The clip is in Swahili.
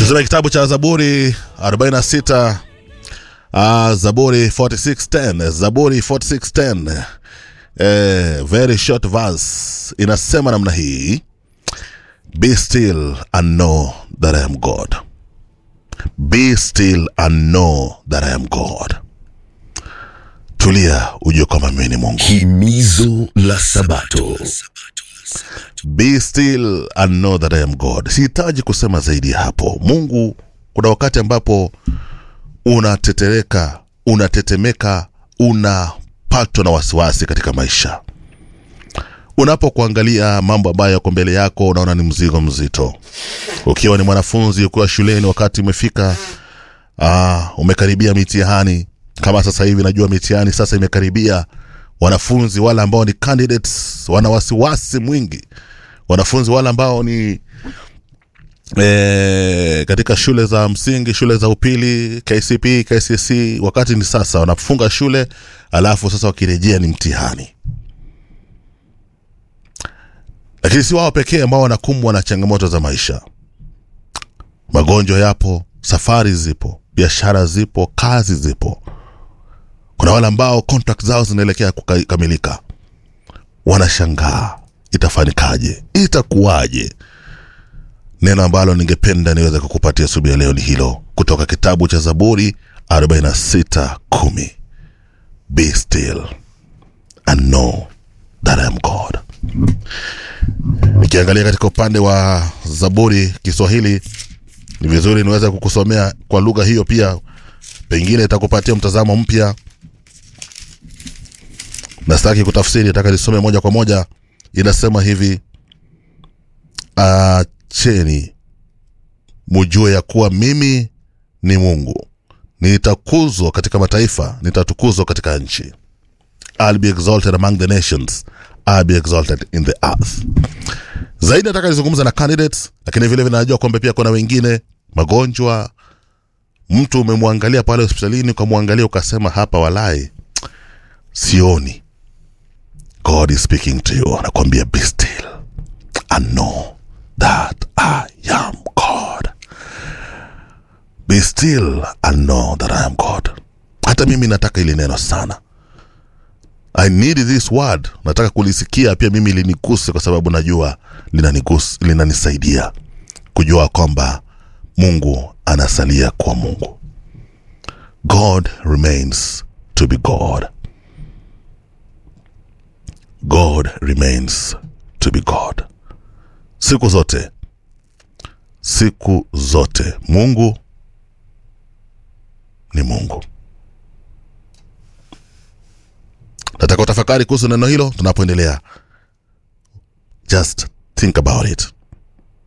Tusome kitabu cha Zaburi 46 uh, Zaburi 46:10 Zaburi 46:10 eh, very short verse inasema namna hii Be still and know that I am God. Be still and know that I am God. Tulia ujue kwamba mimi ni Mungu. Himizo la Sabato. Be still and know that I am God. Sihitaji kusema zaidi ya hapo. Mungu, kuna wakati ambapo unatetereka, unatetemeka, unapatwa na wasiwasi katika maisha. Unapokuangalia mambo ambayo yako mbele yako, unaona ni mzigo mzito. Ukiwa ni mwanafunzi, ukiwa shuleni, wakati umefika, ah, umekaribia mitihani. Kama sasa hivi najua mitihani sasa imekaribia. Wanafunzi wale ambao ni candidates wana wasiwasi mwingi. Wanafunzi wale ambao ni e, katika shule za msingi, shule za upili, KCP, KCSE, wakati ni sasa wanafunga shule, alafu sasa wakirejea ni mtihani. Lakini si wao pekee ambao wanakumbwa na changamoto za maisha. Magonjwa yapo, safari zipo, biashara zipo, kazi zipo. Kuna wale ambao contract zao zinaelekea kukamilika, wanashangaa itafanikaje, itakuwaje? Neno ambalo ningependa niweze kukupatia asubuhi ya leo ni hilo, kutoka kitabu cha Zaburi 46:10 Be still and know that I am God. Nikiangalia katika upande wa Zaburi Kiswahili, ni vizuri niweze kukusomea kwa lugha hiyo pia, pengine itakupatia mtazamo mpya. Na sitaki kutafsiri, nataka nisome moja kwa moja. Inasema hivi: acheni mujue ya kuwa mimi ni Mungu, nitakuzwa katika mataifa, nitatukuzwa katika nchi. I'll be exalted among the nations, I'll be exalted in the earth. Zaidi nataka nizungumza na candidates, lakini vile vile najua kwamba pia kuna wengine magonjwa. Mtu umemwangalia pale hospitalini, ukamwangalia ukasema, hapa walai sioni. God is speaking to you, anakuambia be still and know that I am God. Be still and know that I am God. Hata mimi nataka ili neno sana. I need this word. Nataka kulisikia pia mimi liniguse, kwa sababu najua linanigus, linanisaidia kujua kwamba Mungu anasalia kuwa Mungu. God remains to be God. God remains to be God. Siku zote, siku zote Mungu ni Mungu. Nataka utafakari kuhusu neno hilo tunapoendelea. Just think about it.